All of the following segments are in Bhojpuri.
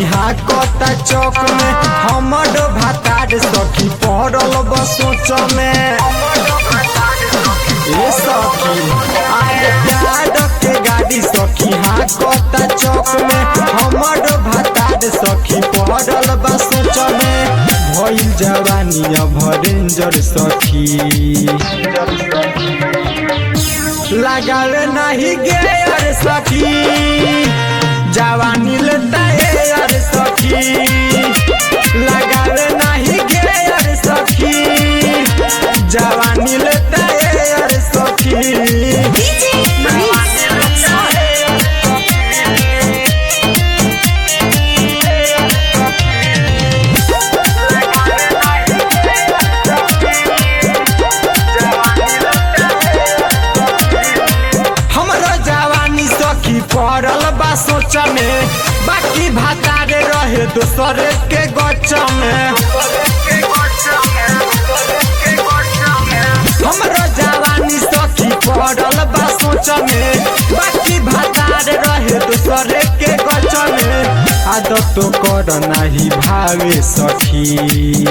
सखी हाकता चौक में हमर भातार सखी पड़ल बसोच में ए सखी आगे प्यार के गाड़ी सखी हाकता चौक में हमर भातार सखी पड़ल बसोच में भइल जवानी अब रेंजर सखी लागल नहीं गेयर सखी जवानी लेता यार सखी लागल नहीं गेयर सखी जवानी लेता यार सखी DJ Manish Rexall. हमरो जवानी सखी पड़ल बा सोच में बाकी भातारे रहे दोसर के गच में हमरो जवानी सखी पड़ल बा सोच में बाकी भातारे रहे दोसर के गच में आदत तो कर नाही भावे सखी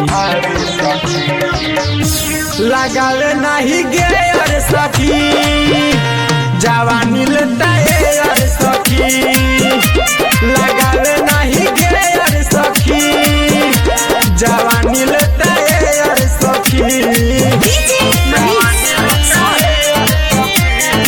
लागल नहीं गेयर सखी जवानी लेता यार सखी लागल नहीं गेयर सखी जवानी लेता यार सखी DJ Manish Rexall.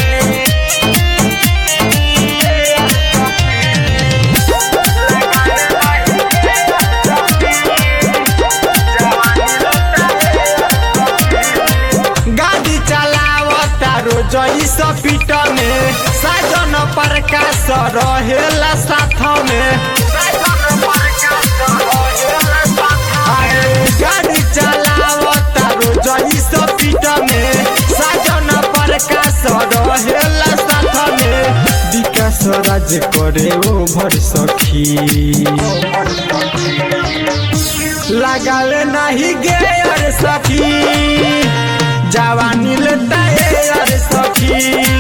गाड़ी चलावता रोज स्पीड में साजन प्रकाश रहेला साथ में अरे गाड़ी चलावता रोज स्पीड में साजन प्रकाश रहेला साथ में विकास राज करे ओभर सखी लागल नहीं गेयर सखी जवानी लेता यार सखी